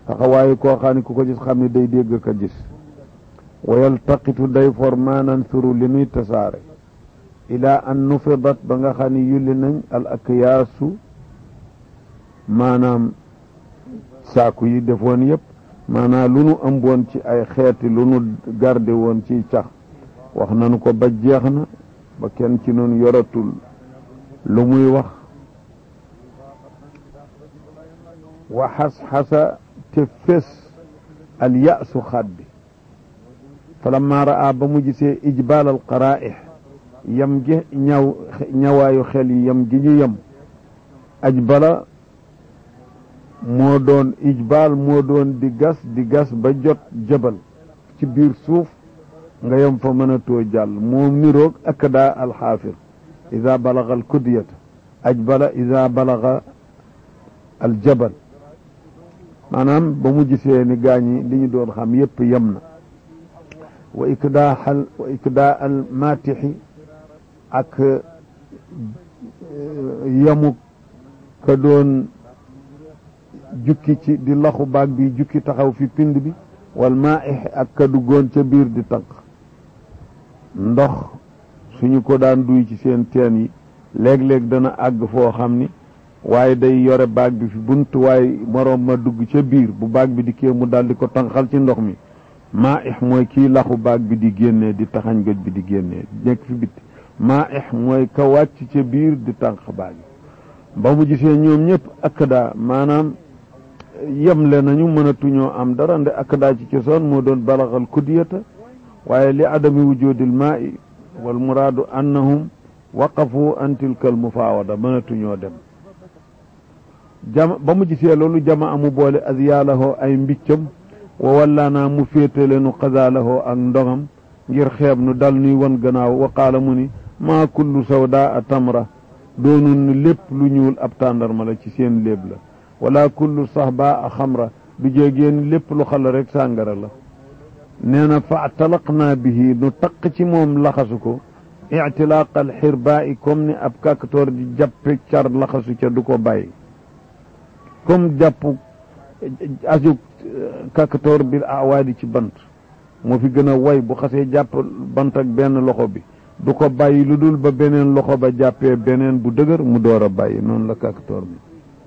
taxawaayu koo xam ne ku ko gis xam ne day dégg ka gis wa yaltaqitu day for maanan suru li nuy tasaare ilaa an nufidat ba nga xam ne yulli nañ al akyaasu maanaam saaku yi defoon yëpp maanaam lu nu ëmboon ci ay xeeti lu nu garde woon ci cax wax nanu ko ba jeex na ba kenn ci noonu yoratul lu muy wax wa xas-xasa te fés al yaasu xaat bi falamma raa ba mu gisee ijbaal al qaraa'ix yam gi ñaw ñawaayu xel yi yam gi ñu yem ajbala moo doon ijbaal moo doon di gas di gas ba jot jëbal ci biir suuf nga yem fa mën a too jàll moo miroog akada alxaafir ida balaga alkudiyata ajbala ida balaga aljabal maanaam ba mu gisee ni gaañi li ñu doon xam yépp yem na wa ikdaa xal wa ikdaa al matixi ak yamuk ka doon jukki ci di laxu baag bi jukki taxaw fi pind bi wal maaix ak ka duggoon ca biir di tànq ndox suñu ko daan duy ci seen teen yi léeg-léeg dana àgg foo xam ni waaye day yore baag bi fi bunt waaye moroom ma dugg ca biir bu baag bi di kee mu daal di ko tànqal ci ndox mi maaix mooy kii laxu baag bi di génnee di taxañ goj bi di génnee nekk fi bitti maaix mooy ka wàcc ca biir di tànq baag bi ba mu gisee ñoom ñëpp akada maanaam yemle nañu mënatuñoo am dara nde akada ci cosaan moo doon balaxal kudiyata waaye li adami wujudil maa'i wal muraadu annahum waqafu an tilka al mufaawada mënatuñoo dem jama ba mu gisee loolu jama amu boole azyaalahoo ay mbiccam wa wallaanaa mu féetale nu xazaalahoo ak ndongam ngir xeeb nu dal nuy wan gannaaw wa qaala mu ni maa kullu sawdaa a tamra doonul ni lépp lu ñuul ab tàndarma la ci seen léeb la wala kullu sahba a xamra du jéegéen lépp lu xala rek sàngara la nee na fa talaqnaa bihi nu taq ci moom laxasu ko ictilaaq al xirbaa i comme ni ab kàkatoor di jàppe car laxasu ca du ko bàyyi comme jàpp aju kàkatoor bil awaadi ci bant moo fi gën a way bu xasee jàpp bant ak benn loxo bi du ko bàyyi lu dul ba beneen loxo ba jàppee beneen bu dëgër mu door a bàyyi noonu la kàkatoor bi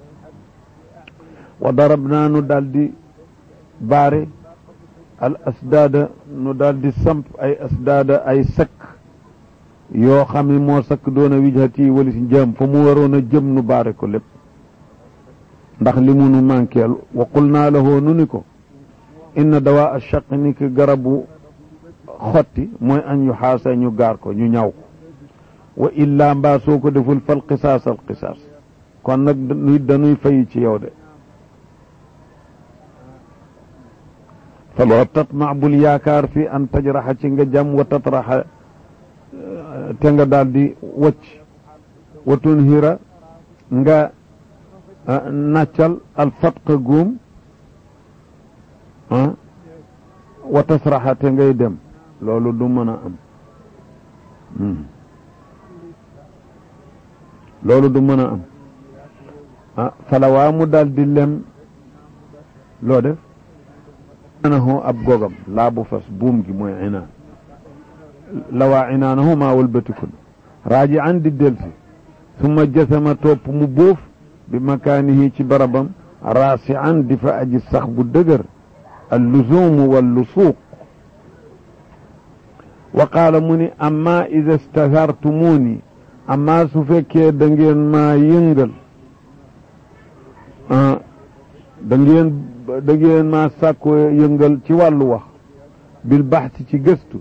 wa darab naa nu daal di baare al asdaada nu daal di samp ay asdaada ay sakk yoo xam ne moo sakk doon a wijhati wali si jëm fa mu waroon a jëm nu baare ko lépp ndax li mu nu manqueel wa qul naa lahoo nu ni ko inna dawaa achaq ni ki garabu xotti mooy an yu xaasa ñu gaar ko ñu ñaw ko wa illaa mbaa soo ko deful fal qisaas al qisaas kon nag nit dañuy fayi ci yow de faloo tatma bul yaakaar fi an tajraxa ci nga jam wa tatraxa te nga daal di wacc wa tunhira nga naccal al fatqa góom wa tasraxa te ngay dem loolu du mën a am loolu du mën a am ah falawaa mu daal di lem loo def inaanahu ab gogam laa bu fas buum gi mooy inaan lawaa inaanahu maa walbatikun raaji an di delsi summa jasama topp mu bóof bi makaanihi ci barabam raasi an di fa aji sax bu dëgër al luzuumu wal lusuuq wa qaala mu ni amma ida stahartumuuni amma su fekkee da ngeen maa yëngal da ngeen da ngeen maa sàkko yëngal ci wàllu wax bil baxsi ci gëstu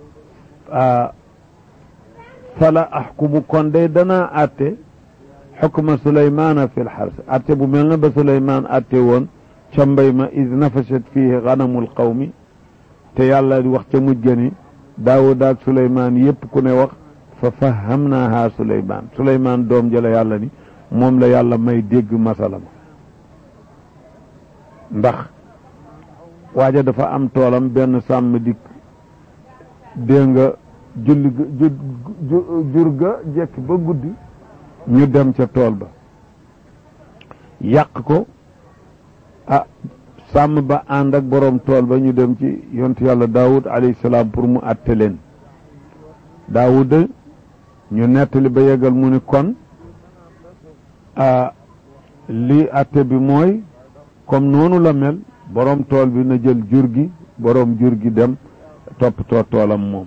fala axkumu kon day danaa atte xukma suleymaana fi lxars atte bu mel na ba suleymaan atte woon ca mbay ma id nafashat fihi ganamul qawmi te yàlla di wax ca mujj gani daawud ak suleymaan yépp ku ne wax fa fahamnaaha suleymaan suleymaan doom jëla yàlla ni moom la yàlla may dégg masala ma ndax waaja dafa am toolam benn sàmm dikk dégg nga julli jur ga jekki ba guddi ñu dem ca tool ba yàq ko ah sàmm ba ànd ak boroom tool ba ñu dem ci yontu yàlla daawud alayhi salaam pour mu àtte leen daawuda ñu nettali ba yegal mu ni kon lii àtte bi mooy comme noonu la mel boroom tool bi na jël jur gi boroom jur gi dem toppatoo toolam moom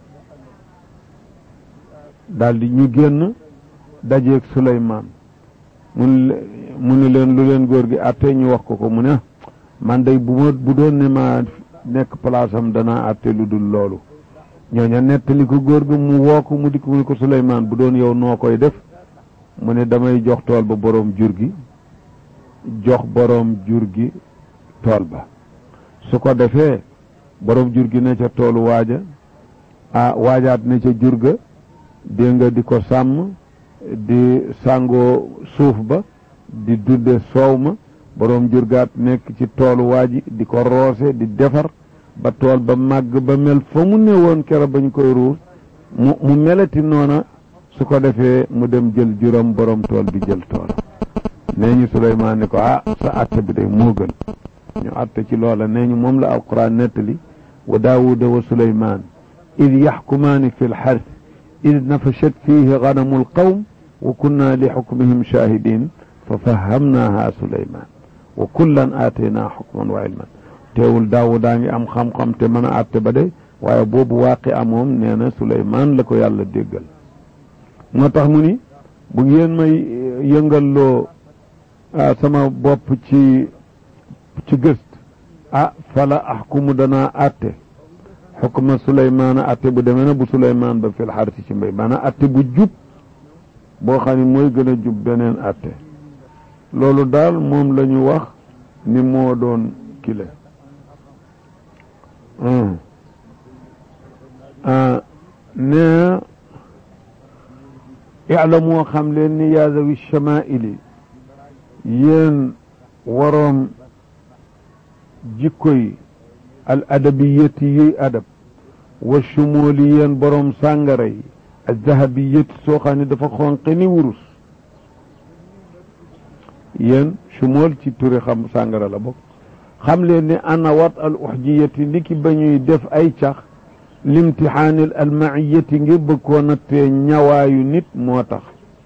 daldi ñu génn dajeeg Suleymaan mun mu ni leen lu leen góor gi àtte ñu wax ko ko mu ne man day bu ma bu doon ne ma nekk place am danaa àtte lu dul loolu ñooña nettali ko góor gi mu woo ko mu dikk mu ni ko Suleymaan bu doon yow noo koy def mu ne damay jox tool ba boroom jur gi jox boroom jur gi tool ba su ko defee boroom jur gi ne ca toolu waaja ah waajaat ne ca jur ga dégg nga di ko sàmm di sàngoo suuf ba di dunde soow ma boroom jur gaat nekk ci toolu waaji di ko roose di defar ba tool ba màgg ba mel fa mu ne woon kero ba ñu koy ruur mu mu melati noona su ko defee mu dem jël juróom boroom tool bi jël tool nee ñu Suleymaan ni ko ah sa atte bi day moo gën ñu atte ci loola nee ñu moom la alquran nettali wa daawuda wa Suleymaan id yaxkumaani fi lxars id nafashat fiihi ganamu lqawm wa kunna li xukmihim shahidin fa fahamnaaha Suleymaan wa kullan aataynaa xukman wa ilman teewul daawudaa ngi am xam-xam te mën a atte ba de waaye boobu waaqi amoom nee na Suleymaan la ko yàlla déggal moo tax mu ni bu ngeen may yëngalloo sama bopp ci ci gëst ah fala axkumu danaa atte xukma suleymaana atte bu demee na bu suleymaan ba fil xarsi ci mbéy maanaam atte bu jub boo xam ne mooy gën a jub beneen atte loolu daal moom la ñu wax ni moo doon kile nee iclamoo xam leen ni yaa zawi chamaili yéen waroom jikko yi al adabiyati yuy adab wa chumoli yéen boroom sàngara yi al zahabiyati soo xam ne dafa xonqe ni wurus yéen chumol ci turi xam sàngara la bokk xam leen ni ana wat al uxjiyati li ki ba ñuy def ay cax limtixaanil almaiyati ngir bëgg koo nattee ñawaayu nit moo tax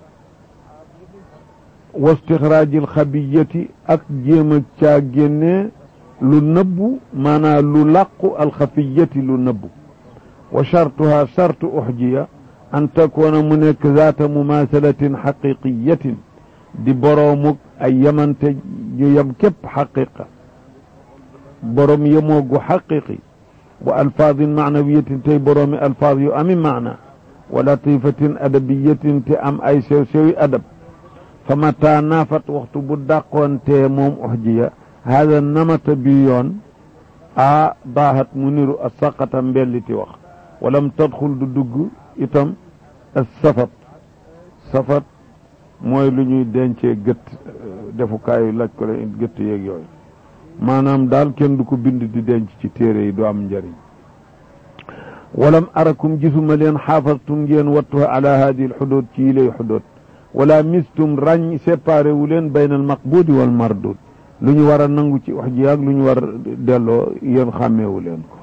wa stixraajil xabiyati ak jéem a caa génnee lu nëbbu maanaa lu làqu alxafiyati lu nëbbu wa chartuha chartu uxjiya an takoona mu nekk zaata mumaasalatin xaqiqiyatin di boroomuk ay yamante yu yam képp xaqiqa boroom yemoogu xaqiqi wa alfaadin maanawiyatin tey boroomi alfaad yu ami maana wa latifatin adabiyatin te am ay sew sewi adab fa mata naafat waxtu bu dàqoontee moom uxjiya hada namata bi yoon a daahat mu niru a saqata mbelliti wax walam tadxul du dugg itam a safat safat mooy lu ñuy dencee gëtt defukaayu laj ko leen gëtt yeeg yooyu maanaam daal kenn du ko bind di denc ci téere yi du am njëriñ walam arakum gisuma leen xaafastum ngeen wattu ala hadi l xudood ci yi lay xudood wala mistum ràññ séparé wu leen bayna al maqbudi wal mardud lu ñu war a nangu ci wax ji ak lu ñu war a delloo yéen xàmmeewu leen ko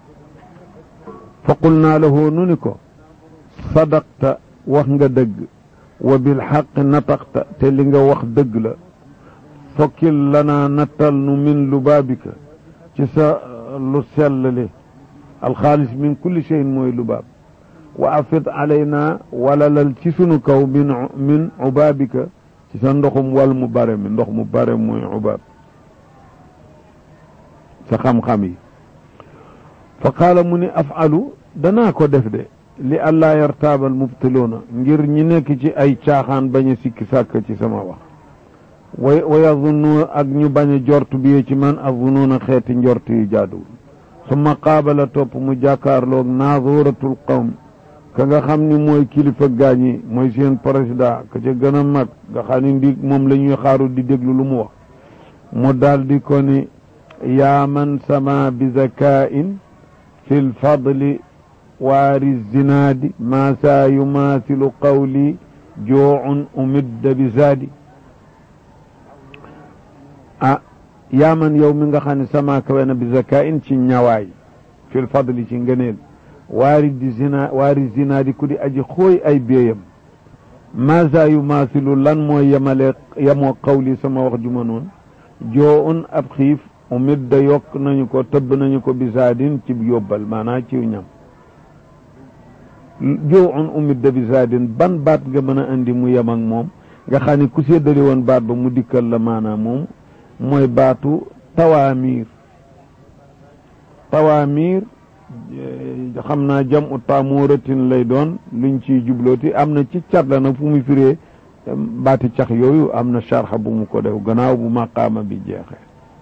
fa qul naa lahu nu ni ko sadaqta wax nga dëgg wa bil xaq nataqta te li nga wax dëgg la fokkil lanaa nattal nu min lubaabika ci sa lu sellali alxaalis min kulli cheyin mooy lubaab wa afid alaynaa walalal ci sunu kaw min min ubaabika ci sa ndoxum wal mu bare mi ndox mu bare mooy ubaab sa xam-xam yi fa qaala mu ni afalu danaa ko def de li allaa yartaabal mubtiluuna ngir ñi nekk ci ay caaxaan bañ a sikki sàkk ci sama wax way wa yazunnu ak ñu bañ a jort bi ci man azunuuna xeeti njort yu jaaduwul summa qaabala topp mu jàkkaarloog naazuratul qawm ka nga xam ni mooy kilifa gaañi mooy seen président ka ca gën a mag nga xam ni ndi moom la ñuy xaaru di déglu lu mu wax mu daal di ko ni yaa man sama bi zakain fi lfadli waari zinaadi maa saa yumaasilu qawli joocun umidda bi zaadi ah yaa man yow mi nga xam ne sama kawe na bi zakain ci ñawaay fil fadli ci ngëneel waari di zina waari zina di ku di aji xooy ay béyam maasa yu maasilu lan mooy yemale yemoo xawli sama wax juma noonu joo un ab xiif umit da yokk nañu ko tëbb nañu ko bisaadin ci yóbbal maanaa ci ñam joo un umit da bisaadin ban baat nga mën a indi mu yem ak moom nga xam ne ku séddale woon baat ba mu dikkal la maanaa moom mooy baatu tawaamiir tawaamiir xam naa jam u taamooratin lay doon luñ ciy jublooti am na ci cat la nag fu muy firee baati cax yooyu am na sharxa bu mu ko def gannaaw bu maqaama bi jeexee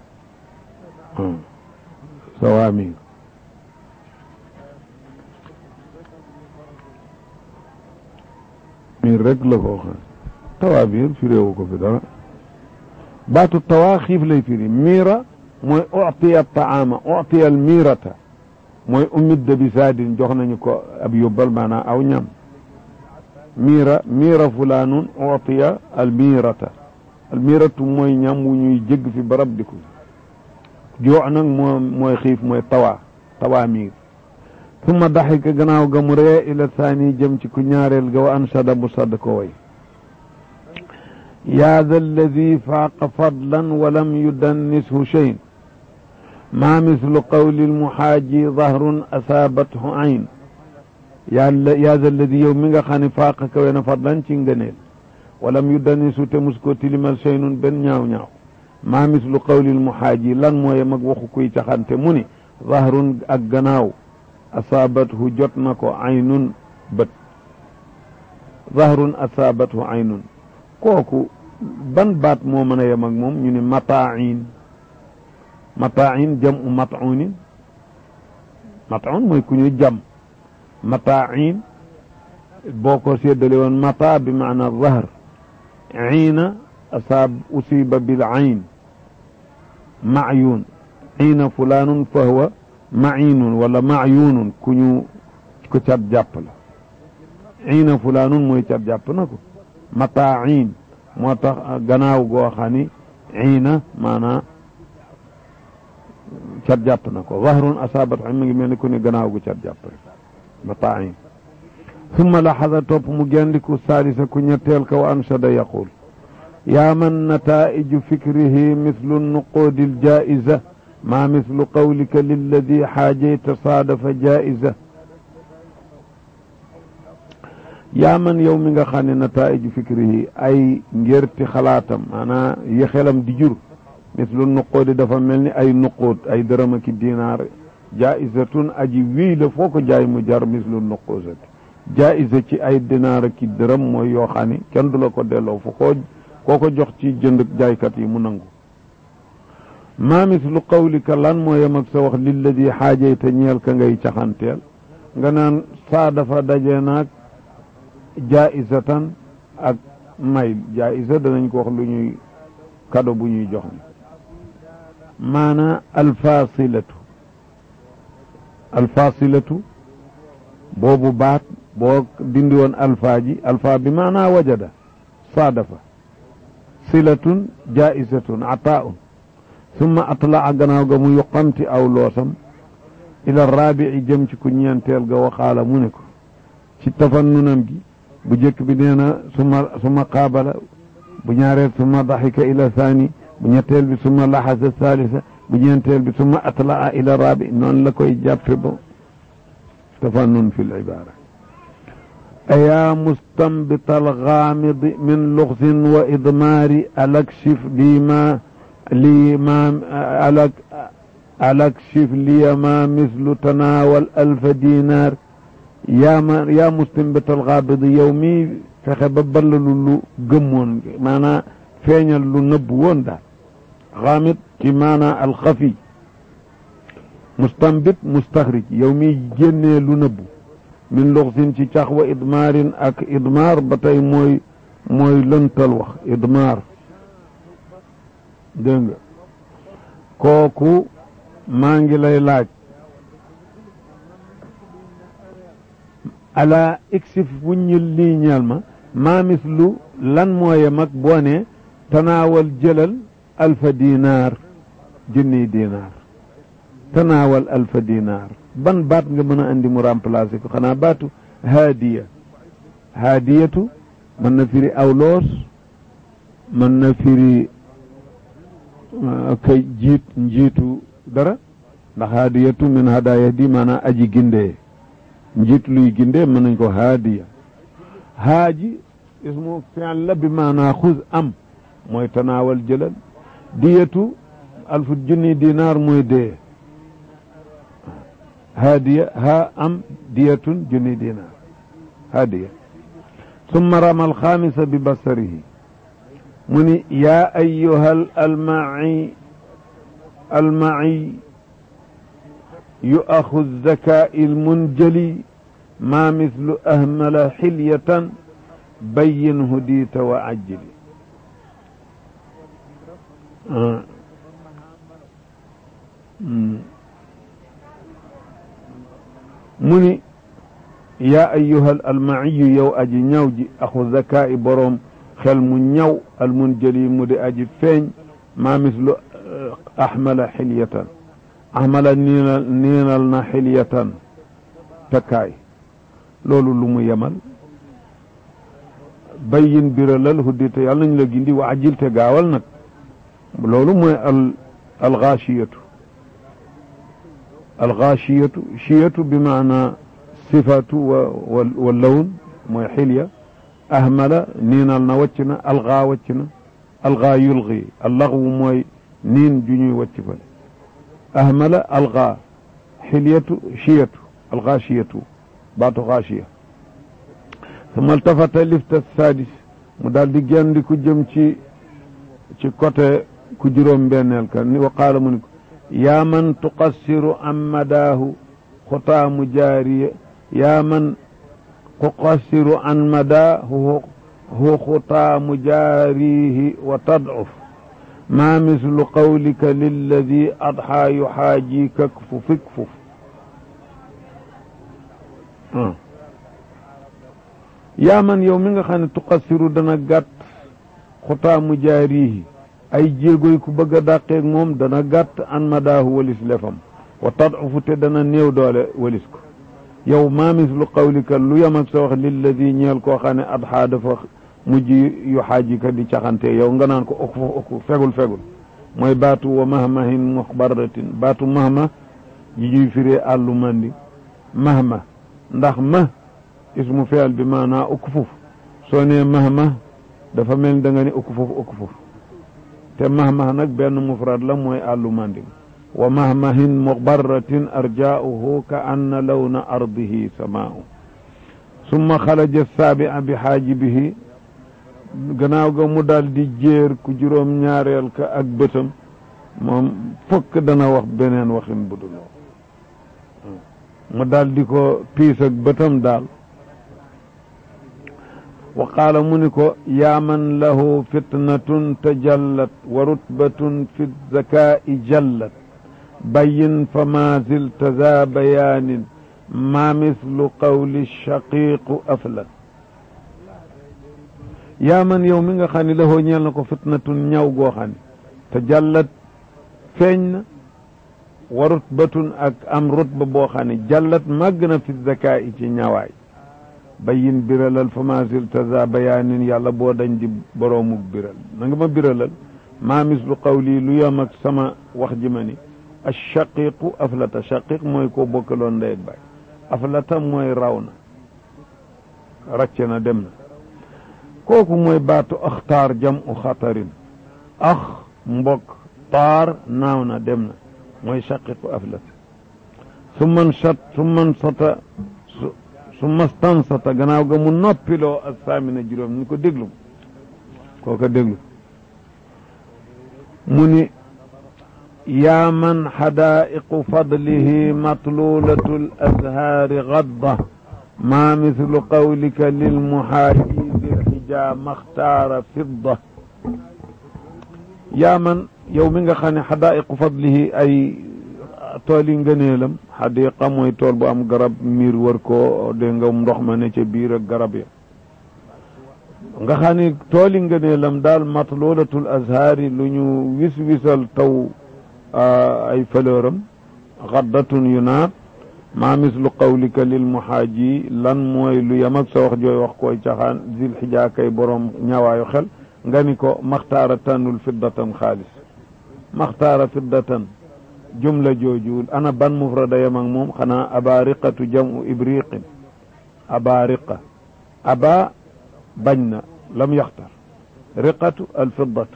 tawaamiir miir rek la ko wax tawaamiir firéewu ko fi dara baatu tawaa xiif lay firi miira mooy utiya taama utiya al miirata mooy umidda bi saadin jox nañu ko ab yóbbal maanaam aw ñam miira miira fulaanun utiya al miirata al miiratu mooy ñam wu ñuy jégg fi barab di ko joo nag moo mooy xiif mooy tawaa tawaa miir summa daxika gannaaw ga mu ree ila saani jëm ci ku ñaareel ga wa ansada mu sadd ko way yaa da alladi faaqa fadlan wa lam yudannishu cheyn maa mislu qawli lmuxaaji dahrun asaabathu ayn yàlla yaa da alladi yow mi nga xam ne faaqa kawe na fadlan ci ngëneel walam yudannisu te mus ko tilimal cheynun benn ñaaw-ñaaw maa mislu qawli lmuxaaji lan mooye mag waxu kuy caxante mu ni dahrun ak gannaaw asaabathu jot na ko aynun bët dahrun asaabathu aynun kooku ban baat moo mën a yem ak moom ñu ne mataain mataain jam u matuunin matuun mooy ku ñu jam mataain boo ko séddale woon mata bi maana zahr iina asaab usiba bil ayn mayun iina fulaanun fa huwa maciinun wala macyuunun ku ñu ko cat jàpp la iina fulaanun mooy cat jàpp na ko mataain moo tax gannaaw goo xam ni iina maanaa cat jàpp na ko zahrun asaabat mi ngi mel ni ku ne gannaaw gu cat jàpp rek mataain summa laxada topp mu gendiku saalisa ku ñetteel ka wa anshada yaqul yaa man nataa'iju fikrihi mislu nuquudi ljaa'iza maa mislu qawlika lilladi xaajayta saadafa jaa'iza yaa man yow mi nga xam ne nataa'iju fikrihi ay ngérti xalaatam maanaa yi xelam di jur mislu nuquudi dafa mel ni ay nuquud ay dërëm aki dinaar jaa'izatun aji wii la foo ko jaay mu jar mislu nuquusati jaa'iza ci ay dinaar aki dërëm mooy yoo xam ne kenn du la ko delloo fu ko koo ko jox ci jënd jaaykat yi mu nangu maa mislu qawlika lan moo yem ak sa wax lilladi xaajayta ñeel ka ngay caxanteel nga naan saa dafa daje naag jaa'izatan ak may jaa'iza danañ ko wax lu ñuy kado bu ñuy jox ni maana alfasilatu alfasilatu boobu baat boo dindi woon alfaa ji alfaa bi maana wajada saadafa silatun jaa'izatun ataa'un summa atlaa gannaaw ga mu yuqamti aw loosam ila raabi'i jëm ci ku ñeenteel ga waxaala mu ne ko ci tafannunam gi bu jëkk bi nee na suma suma qaabala bu ñaareel suma daxika ila saani bu ñetteel bi suma laxasa salisa bu ñeenteel bi suma atlaa ila raabi noonu la koy jàppe ba tafannun fi libaara ayaa mustambita algaamidi min luxsin wa idmaari alakshif lii ma lii ma alak alakshif liya ma mislu tanaawal alfa dinaar yaa ma yaa mustambital gaabidi yow mi fexe ba ballalu lu gëmmoon maanaa feeñal lu nëbb woon daal gaamid ci maanaa alxafi mustambit mustaxrij yow mi génnee lu nëbbu min luxsin ci cax wa idmaarin ak idmaar ba tey mooy mooy lëntal wax idmaar dégg nga kooku maa ngi lay laaj ala exif wuññil lii ñeel ma maa mislu lan mooye mag boo ne tanaawal jëlal alfa dinaar junniy dinaar tanaawal alfa dinaar ban baat nga mën a andi mu remplacer ko xanaa baatu haadiya haadiyatu mën na firi awloos mën na firi kay jiit njiitu dara ndax haadiyatu min hadaaya di maanaam aji gindee njiit luy gindee mën nañ ko haadiya haaji ismu fi'l la bi maanaa xuz am mooy tanaawal jëlal diyatu alfu junni dinaar mooy dee haadiya ha am diyatun junni dinaar haadiya summa rama alxaamisa bi basarihi mu ni yaa ayyuhal almaci almaci yu'axu zakaa'i almunjali maa mislu ahmala xilyatan bayyin hudiita wa ajjili mu ni yaa ayyuhal almaciyu yow aji ñaw ji axu zakaa'i boroom xel mu ñaw almunjali mu di aji feeñ maa mislu ahmala xilyatan ahmala niinal niinal na xilyatan takkaay loolu lu mu yemal bayyin biralal huddite yàlla nañu la gindi wa ajilte gaawal nag loolu mooy al algaashiyatu algaashiyatu shiyatu bi maana sifatu wa wa lawn mooy xilya ahmala niinal na wàcc na algaa wàcc na algaa yulgi allaxwu mooy niin ju ñuy wàcc fale ahmala algaa xilyatu shiyatu algaashiyatu baatu gaashiya suma altafata lifta sadis mu daal di génn ku jëm ci ci côté ku juróom benneel ka ni wa qaala mu ni ko yaa man tuqassiru an madaahu xutaamu jaariya yaa man tuqassiru an madaahu hu xutaamu jaarihi wa tadcuf maa mislu qawlika lilladi adxaa yuxaaji kakfu fikfuf yaa man yow mi nga xam ne tuqassiru dana gàtt xutaamu jaarihi ay jéegoy ku bëgg a dàqeeg moom dana gàtt an madaahu walis lefam wa tad'ufu te dana néew doole walis ko yow maa mislu qawlika lu yam ak sa wax lilladi ñeel koo xam ne adxaa dafa mujj yu xaajika di caxante yow nga naan ko ok fa ok fegul fegul mooy baatu wa mahmahin muxbaratin baatu mahma yi ñuy firee àllu mandi mahma ndax ma ismu feel bi maanaa ukk fuf soo nee mahma dafa mel ni da nga ne ukk fuf ukk fuf te mahma nag benn mufrad la mooy àllu mandim wa mahmahin muxbaratin arjaauhu ka anna lawna ardihi samaau summa xalaja saabia bi xaajibihi gannaaw ga mu daal di jéer ku juróom ñaareel ka ak bëtam moom fokk dana wax beneen waxin bu dul mu daal di ko piis ak bëtam daal wa qaala mu ni ko yaa man lahu fitnatun tajallat wa rutbatun fi zakaa'i jallat bayin fa ma zilta za bayaanin ma mislu qawli shaqiiqu aflat yaa man yow mi nga xam ne lahoo ñeel na ko fitnatun ñaw goo xam ne tajallat feeñ na wa rutbatun ak am rutba boo xam ne jallat màgg na fi zakaa'i ci ñawaay bayin biralal fa ma zilta za bayaanin yàlla boo dañ di boroomuk biral na nga ma biralal maa mislu qawli lu yam ak sama wax ji ma ni ashaqiqu aflata shaqiq mooy koo bokkaloon ndey ak baay aflata mooy raw na racce na dem na kooku mooy baatu axtaar jam u xatarin ax mbokk taar naaw na dem na mooy shaqiqu aflata su man sat su man sata su mastansata gannaaw ga mu noppiloo ak saamina juróom ni ko déglu kooka déglu mu ni yaa man xadaaiqu fadlihi matlulatu l azhaari gadda maa mislu qawlika lilmuhaaji bilxija maxtaara fidda yaa man yow mi nga xam ne xadaaiqu fadlihi ay tool yi ngëneelam xadiqa mooy tool bu am garab miir wër ko dégg nga ndox ma ne ca biir ak garab ya nga xam ne tool yi ngëneelam daal matlulatul azhaari lu ñu wis wisal taw ay fleuram xaddatun yu naat maa mislu qawlika lil muhaaji lan mooy lu yem ak sa wax jooy wax koy caxaan zil xijaa kay boroom ñawaayu xel nga ni ko maxtaara tànnul fiddatan xaalis maxtaara fiddatan jumla jooju ana ban mufrada yem ak moom xanaa abariqatu jamu ibriqin abariqa aba bañ na lam yaxtar riqatu alfiddatu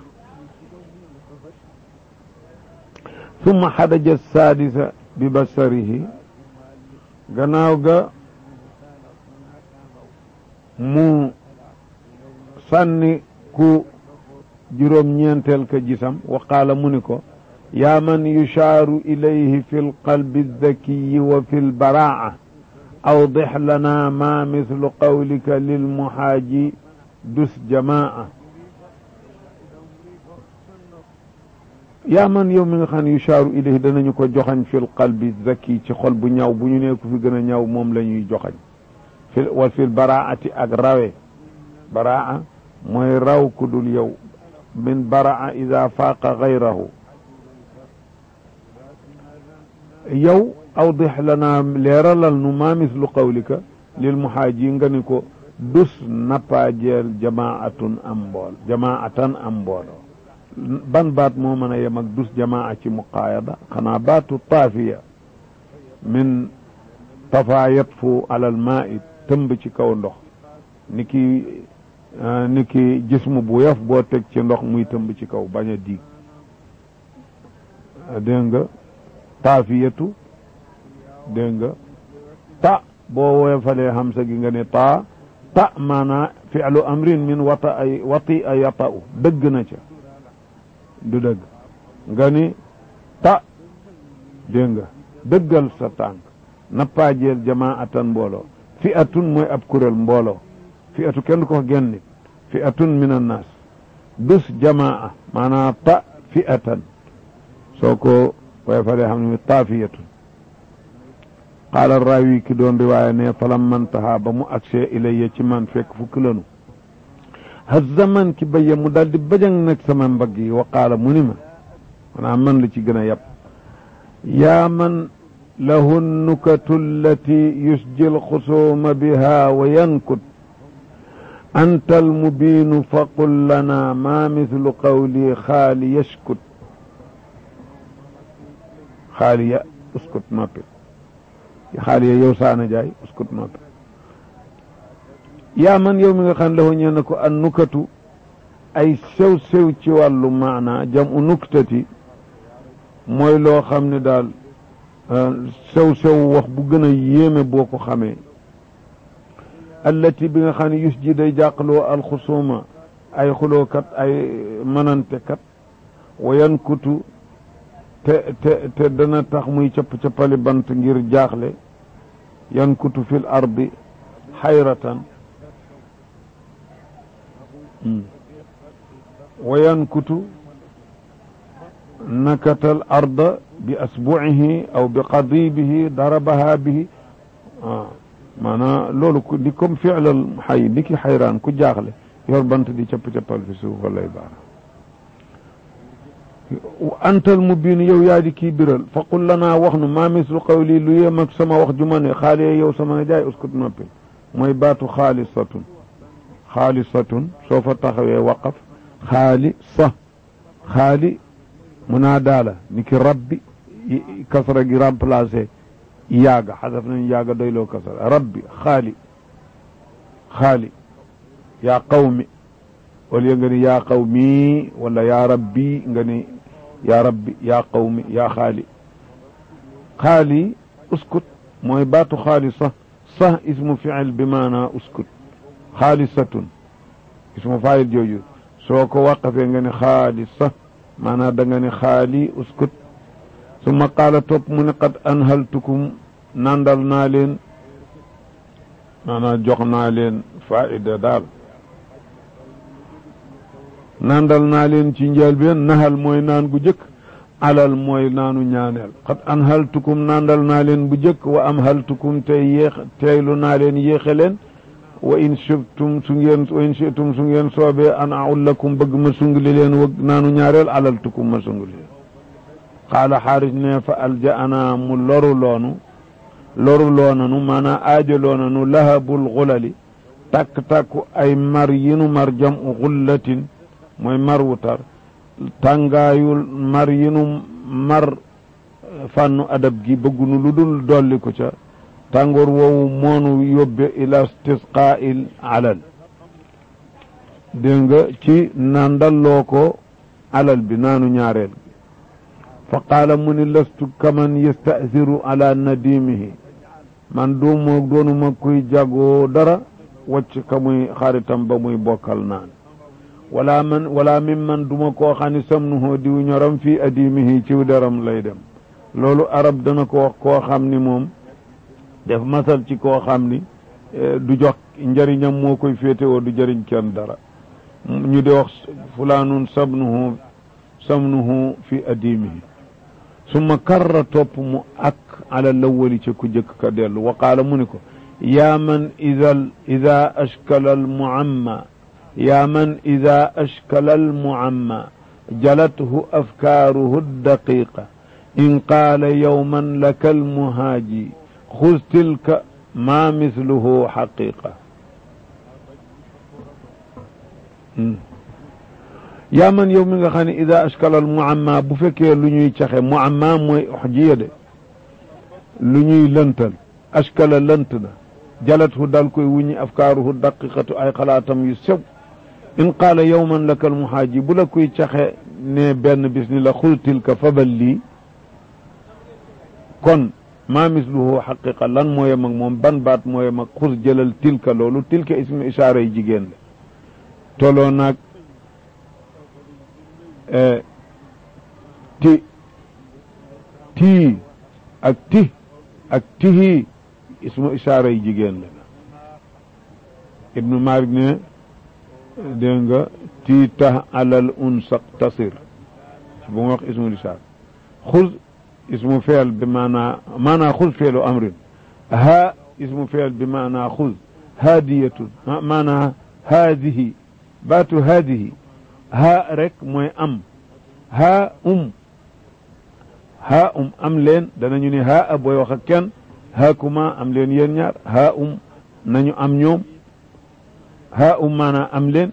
summa xadaja saadisa bi basarihi gannaaw ga mu sànni ku juróom-ñeenteel ka gisam wa qaala mu ni ko yaa man yushaaru ilayhi fi lqalbi aldakiyi wa fi lbaraa awdix lana ma mislu qawlika lilmuhaaji dus jamaa yaa man yow mi nga xam ne yushaaru ilayhi danañu ko joxañ fi lqalbi zaki ci xol bu ñaw bu ñu nee ku fi gën a ñaw moom la ñuy joxañ fi wa fi lbaraati ak rawe baraa mooy raw ku dul yow min baraa ida faaqa gayrahu yow awdix lana leeralal nu maa mislu qawlika lil muhaaji nga ni ko dus nappaajeel jamaatun am mbool jamaatan am mbooloo ban baat moo mën a yem ak dus jamaa ci muqaayada xanaa baatu taafiya min tafa yatfu alal maai tëmb ci kaw ndox ni ki ni ki jismu bu yof boo teg ci ndox muy tëmb ci kaw bañ a diig dégg nga taafiyatu dégg nga ta boo woyofalee hamsa gi nga ne taa ta maanaa fi'lu amrin min wata ay wati a yata'u dëgg na ca du dëgg nga ni ta dégg nga dëggal sa tànk nappaajeel jamaatan mbooloo fi atun mooy ab kuréel mbooloo fi atu kenn ko genn nit fi atun min annaas dus jamaa maanaa ta fi atan soo ko waaye fa dee xam ne mi taafiyatun qaala raawi ki doon riwaaya ne falam mantaha ba mu agsee ilayya ci man fekk fukki lanu hazza man ki bayya mu daal di bajang nag sama mbagg yi wa qaala mu ni ma maanaam man la ci gën a yab yaa man lahu nukatu allati yusji alxusuuma biha wa yankut anta almubiinu faqul lana ma mithlu qawli xaali yashkut xaaliya uskut noppi xaaliya yow saana jaay uskut noppi yaa man yow mi nga xam lahu ñeen ko an nukatu ay sew sew ci wàllu maana jam u nuktati mooy loo xam ne daal sew sew wax bu gën a yéeme boo ko xamee allati bi nga xam ne yus ji day jàqloo alxusuuma ay xulookat ay manante kat wayan kutu te te te dana tax muy capp-cappali bant ngir jaaxle yan kutu fil ardi xayratan wa yankutu nakatal arda bi asbuihi aw bi qadibihi darabaha bihi ah maanaam loolu ku di comme fiilal xay ni ki xayraan ku jaaxle yor bant di capp-cappal fi suuf lay baax antal mubin yow yaa di kii biral fa qul lanaa wax nu maa mislu qawli lu yem ak sama wax ju ma ne xaali yow sama ne jaay uskut noppi mooy baatu xaalisatun xaalisatun soo fa taxawee waqaf xaali sa xaali munaadaa la ni ki rabbi kasra gi remplacé yaaga xasaf nañ yaaga doyloo kasra rabbi xaali xaali yaa qawmi wala nga ni yaa qawmi wala yaa rabbi nga ni yaa rabbi yaa qawmi yaa xaali xaali uskut mooy baatu xaali sax sax ismu fiil bi maanaa uskut xaalisatun ismu faayil jooju soo ko waqafee nga ne xaalisa maanaa da nga ne xaali uskut summa qaala topp mu ne qad anhaltukum nandal naa leen maanaa jox naa leen faida daal nandal naa leen ci njëlbeen nahal mooy naan gu jëkk alal mooy naanu ñaaneel qad anhaltukum nandal naa leen bu jëkk wa amhaltukum tey yéex teylu naa leen yéexe leen wa in shibtum su ngeen wa in shitum su ngeen soobee an aullakum bëgg ma sungli leen wëgg naanu ñaareel alaltukum ma sungli leen qaala xaaris ne fa aljaana mu loru loonu loru loonanu maanaam aajo loonanu lahabul xulali takk-takku ay mar yinu mar jam u xullatin mooy mar wutar tàngaayul mar yinu mar fànnu adab gi bëggunu lu dul dolli ko ca tàngoor woowu moonu yóbbe ila istisqaa'il alal dégg nga ci nandalloo ko alal bi naanu ñaareel fa qaala mu ni lastu kaman yastasiru ala nadimihi man duuma doonuma kuy jagoo dara wacc ka muy xaritam ba muy bokkal naan wala man wala min man duma koo xam ne samnuhoo diw ñoram fii adimihi ciw deram lay dem loolu arab dana ko wax koo xam ni moom def masal ci koo xam ni du jox njëriñam moo koy féetewoo du jëriñ kenn dara ñu di wax fulaanun samnuhu samnuhu fi adimihi summa karra topp mu ak ala lawali ca ku jëkk ka dellu wa qaala mu ni ko yaa man ida ida ashkala almuamma yaa man ida ashkala almuamma jalathu afkaaruhu daqiqa in qaala yowman laka almuhaaji xuz tilka ma misluhu xaqiqa yaa man yow mi nga xam ne ida ashkala al muamma bu fekkee lu ñuy caxe muamma mooy uxjiya de lu ñuy lëntal ashkala lënt na jalathu dal koy wuñi afkaaruhu daqiqatu ay xalaatam yu sew in qaala yowman laka almuhaaji bu la koy caxe ne benn bis ni la xul tilka fabal lii kon maa misluhu xaqiqa lan moo yem ak moom ban baat moo yem ak xus jëlal tilka loolu tilka ismu isaara yi jigéen la toloo naag ti tii ak ti ak tihi ismu isaara yi jigéen la ibnu malik ne dégg nga tii tax alal unsa tasir bu ma wax ismu isaara xuz ismu feel bi maanaa maanaa xuz feelu amrin haa ismu feel bi maanaa xuz haadiyatun maanaa haadihi baatu haadihi haa rek mooy am haa um haa um am leen danañu ne haa a booy wax ak kenn haa kuma am leen yéen ñaar haa um nañu am ñoom haa um maanaa am leen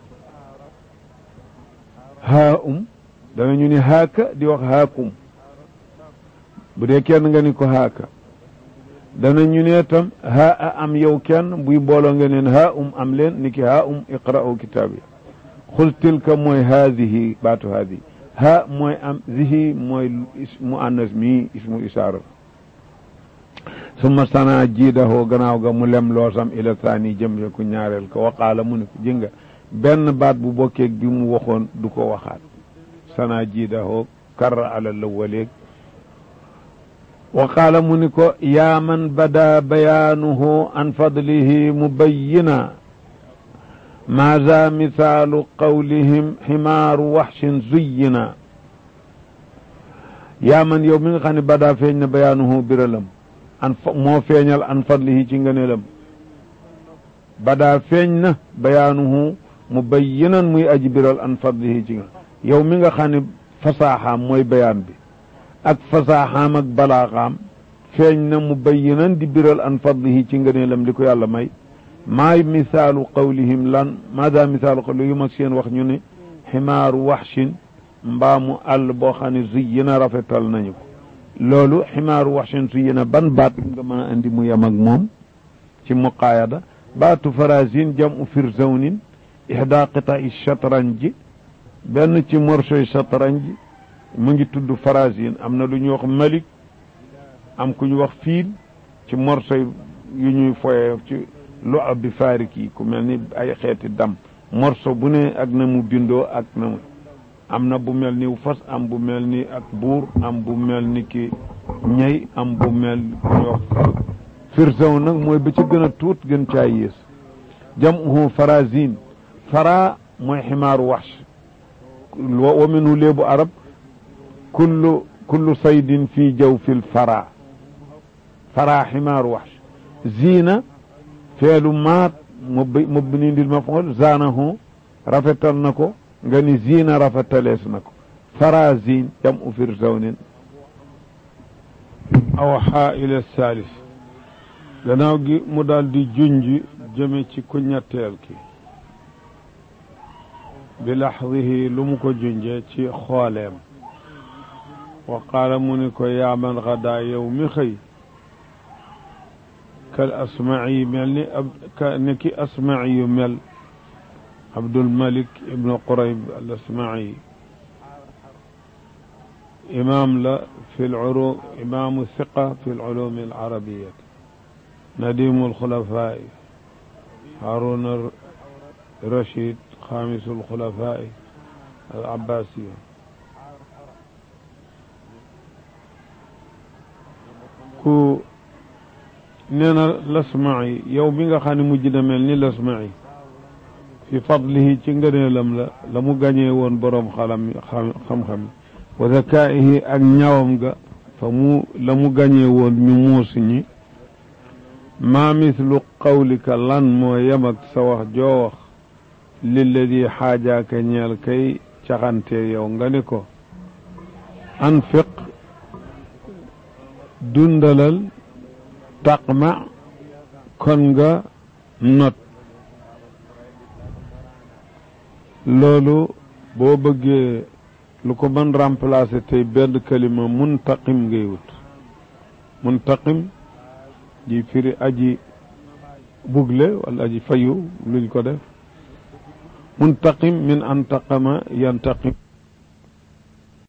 haa um danañu ne haaka di wax haakum bu dee kenn nga ni ko haaka danañu ne tam haa a am yow kenn buy booloo nga neen haa um am leen ni ki haa um iqra'u kitaab yi xul tilka mooy haadihi baatu haadihi ha mooy am zihi mooy mu annas mi ismu isaara summa sana jiidahoo gannaaw ga mu lem loosam ila saani jëm ya ku ñaareel ko waqaala mu ne ko jënga benn baat bu bokkeeg bi mu waxoon du ko waxaat sana jiidahoo karra ala lawaleeg waqaala mu ni ko yaa man bada bayaanuhu an fadlihi mubayyina maaza misaalu qawlihim ximaaru waxshin zuyyina yaa man yow mi nga xam ne badaa feeñ na bayaanuhu biralam an moo feeñal an fadlihi ci ngëneelam badaa feeñ na bayaanuhu mubayyinan muy aji biral an fadlihi ci nga yow mi nga xam ne fasaaxaam mooy bayaan bi ak fasaaxaam ak balaaxaam feeñ na mubayyinan di biral an fadlihi ci ngëneelam li ko yàlla may maay misaalu qawlihim lan maada misaalu qawlihim yu mag seen wax ñu ne ximaaru waxshin mbaamu àll boo xam ne zuyyina rafetal nañu ko loolu ximaaru waxshin zuyyina ban baat nga mën a andi mu yem ak moom ci muqaayada baatu farasin jamu firzawnin ihda qita'i shatranji benn ci morsoy shatranji mu ngi tudd farasin am na lu ñuy wax malik am ku ñu wax fiil ci morsoy yu ñuy foye ci lu ab bi faarik yi ku mel ni ay xeeti dam morso bu ne ak na mu bindoo ak na mu am na bu mel ni fas am bu mel ni ak buur am bu mel ni ki ñey am bu mel ni wax firsaw nag mooy ba ci gën a tuut gën caa yées jamuhu farazin fara mooy ximaaru waxsh wa minhu léebu arab kullu kullu saydin fii jaw fil fara fara ximaaru waxsh ziina feelu maat mubni lil maf'ul zaanahu rafetal na ko nga ni ziina rafetalees na ko farazin jamu firzawnin aw xaa ila saalis gannaaw gi mu daal di junj jëme ci ku ñetteel ki bi laxdihi lu mu ko junjee ci xooleem wa qaala mu ni ko yaa man xadaa yow mi xëy kal asmaci mel ni ab ka ni ki asmaci yu mel abdulmalik ibnu qurayb al asmaci imaam la fi lculu imaamu siqa fi lculumi alcarabiyat nadimu alxulafaai haruna rachid xaamisu alxulafaai al abbasiya ku nee na lasmaci yow mi nga xam ne mujj na mel ni lasmaci fi fadlihi ci ngëneelam la la mu gañee woon boroom xalam xam-xam wa zakaihi ak ñawam ga fa mu la mu gañee woon ñu muusi ñi maa mislu qawlika lan moo yem ak sa wax joo wax lilladi xaajaaka ñeel kay caxantee yow nga ni ko anfiq dundalal taqma kon nga not loolu boo bëggee lu ko mën remplacer tey benn kalima muntaqim ngay wut muntaqim di firi aji bugle wala aji fayu luñ ko def muntaqim min antaqama yantaqim